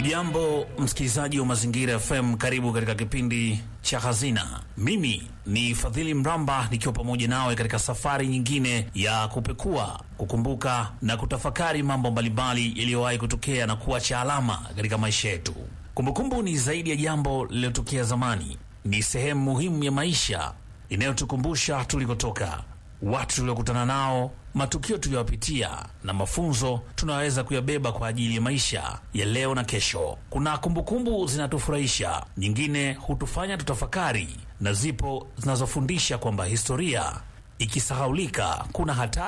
Jambo msikilizaji wa Mazingira FM, karibu katika kipindi cha Hazina. Mimi ni Fadhili Mramba nikiwa pamoja nawe katika safari nyingine ya kupekua, kukumbuka na kutafakari mambo mbalimbali yaliyowahi kutokea na kuacha alama katika maisha yetu. Kumbukumbu ni zaidi ya jambo lililotokea zamani, ni sehemu muhimu ya maisha inayotukumbusha tulikotoka, watu tuliokutana nao, matukio tuliyopitia na mafunzo tunaweza kuyabeba kwa ajili ya maisha ya leo na kesho. Kuna kumbukumbu zinatufurahisha, nyingine hutufanya tutafakari, na zipo zinazofundisha kwamba historia ikisahaulika, kuna hatari